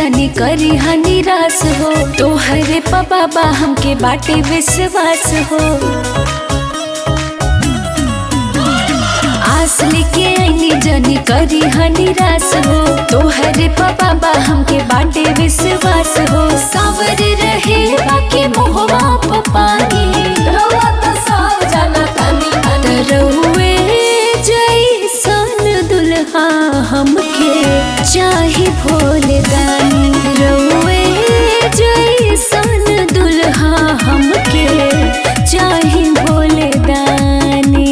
जानी करी हा निराश हो तोहरे बाबा हमके बाटे विश्वास हो आस लेके आईनी जानी करी हा निराश हो तोहरे बाबा हमके बाटे विश्वास हो सावर रहे बाकी मोहवा पपानी रउआ त सब जाना तानी तानी तरहुए जैसन दुल्हा हमके चाही भोले दानी रउए जैसन दुल्हा हमके चाही भोले दानी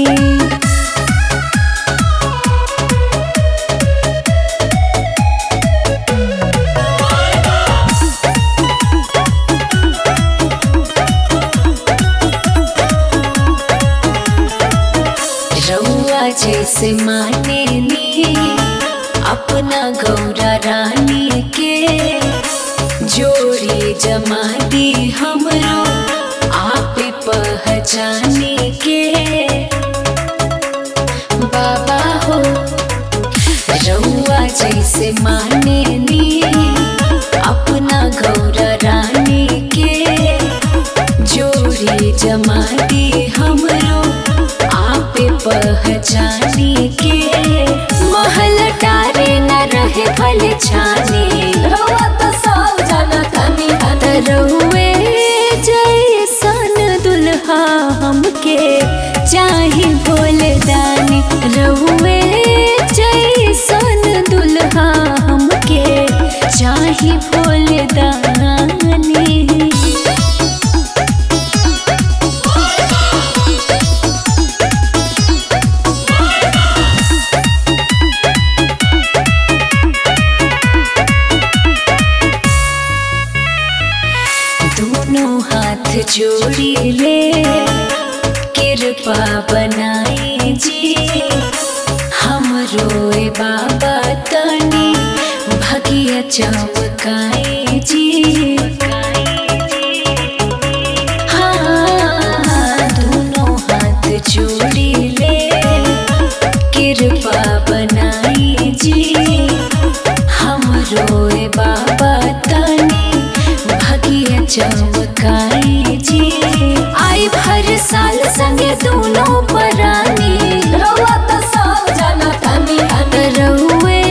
रउआ जैसे माने ली अपना गौरा रानी के जोड़ी जमा दी हमरो आप पहचाने के बाबा हो रउआ जैसे माने ली अपना गौरा रानी के जोड़ी जमा दी हमरो आप पहचाने के महल टारे न रहे फल छाने रउआ त सब जाना तानी तानी रहुए जैसन दुल्हा हमके चाही भोले दानी रहुए जैसन दुल्हा हमके चाही भोले दानी दोनों हाथ जोड़ी ले कृपा बनाई जी हम रोए बाबा तनी भगिया चमकाए जी हाँ दोनों हाथ जोड़ी ले कृपा बनाई जी हम रोए बाबा तनी भगिया चमकाई जी आई भर साल संगे दोनों परानी रउआ त सब जाना तानी तानी रउए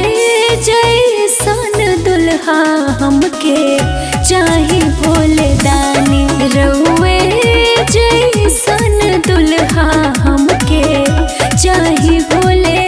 जैसन दुल्हा हमके चाही भोले दानी रउए जैसन दुल्हा हमके चाही भोले